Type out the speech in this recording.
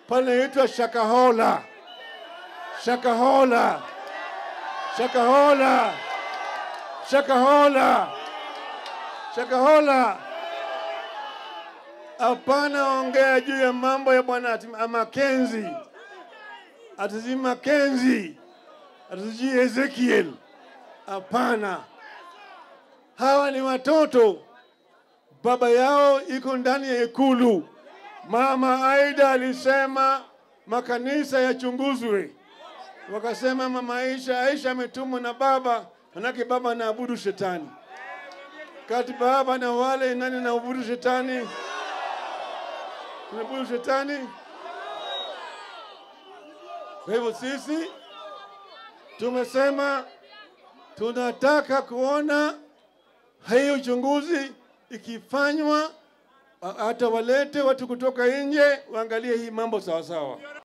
panaitwa Shakahola, Shakahola, Shakahola, Shakahola, Shakahola. Hapana ongea juu ya mambo ya bwana ati- Makenzi, ati Makenzi, ati Ezekiel. Hapana, hawa ni watoto, baba yao iko ndani ya ikulu. Mama Aida alisema makanisa yachunguzwe, wakasema mama Aisha, Aisha ametumwa na baba, manake baba anaabudu shetani. Kati baba na wale nani naabudu shetani? Tunaabudu shetani. Kwa hivyo sisi tumesema tunataka kuona hii uchunguzi ikifanywa, hata walete watu kutoka nje waangalie hii mambo sawasawa.